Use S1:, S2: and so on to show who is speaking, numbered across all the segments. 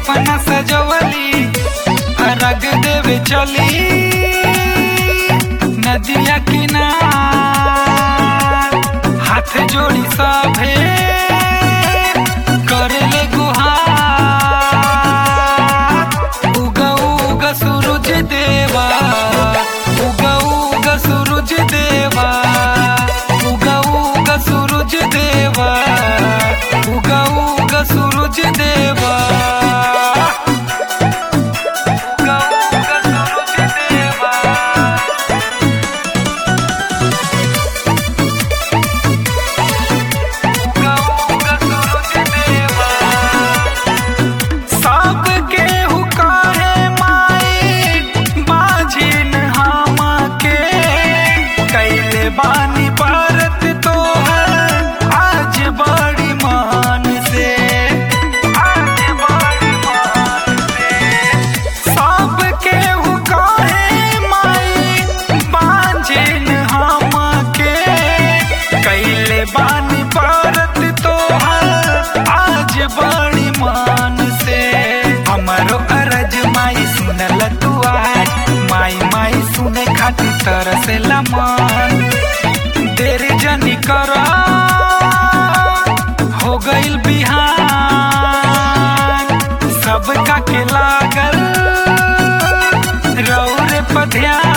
S1: अपना सजवली रग देवे चली नदिया किनार हाथ जोड़ी सभे करेले गुहार उगा उगा सूरज देवा उगा उगा सूरज देवा उगा उगा सूरज देवा उगा उगा सूरज देवा उगा उगा सूरज देवा उगा उगा सूरज देवा सब केहू काहे माई बाझिन हम के कैले बानी भारत तो आज बड़ी मान से आज बड़ी मान से सब केहू काहे माई बाझिन हम के कैले बानी भारत तो आज बड़ी मान से हमारो अरज माई सुनल तू आज माई माई सुने खातिर तरसेला मन देर जनी कर हो गइल बिहान सबका के लागल रौरे पध्यान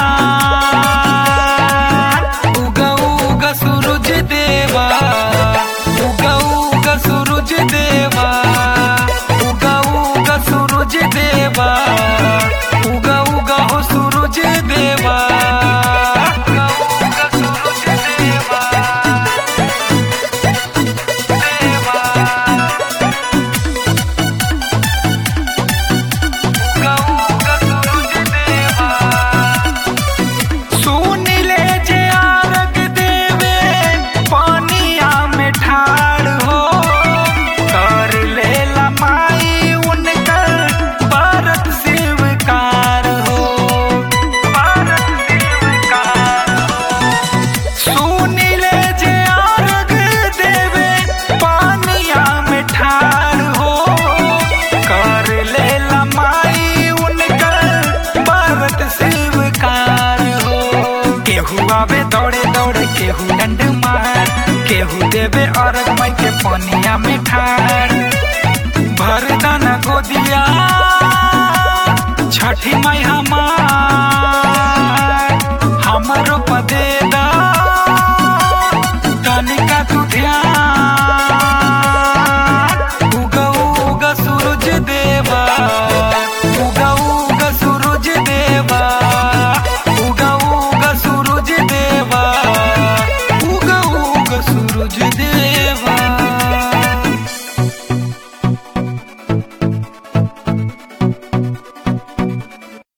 S1: उगा उगा सूरज देवा उगा उगा सूरज देवा उगा उगा सूरज देवा उगा उगा हो सूरज देवा उगा उगा सूरज देवा देवा उगा उगा सूरज देवा सुन ले जे आरग देवे पानिया में ठाड़ हो कर ले माई उनकर भारत शिवकार हो भारत शिवकार हो सुन ले जे आरग देवे पानिया में ठाड़ हो कर ले माई उनकर भारत शिवकार हो केहू आवे दौड़े दौड़े केहू डंड मार केहू देवे अर्घ माई के पनिया में ठाड़ भर दाना गोदिया छठी माई हमार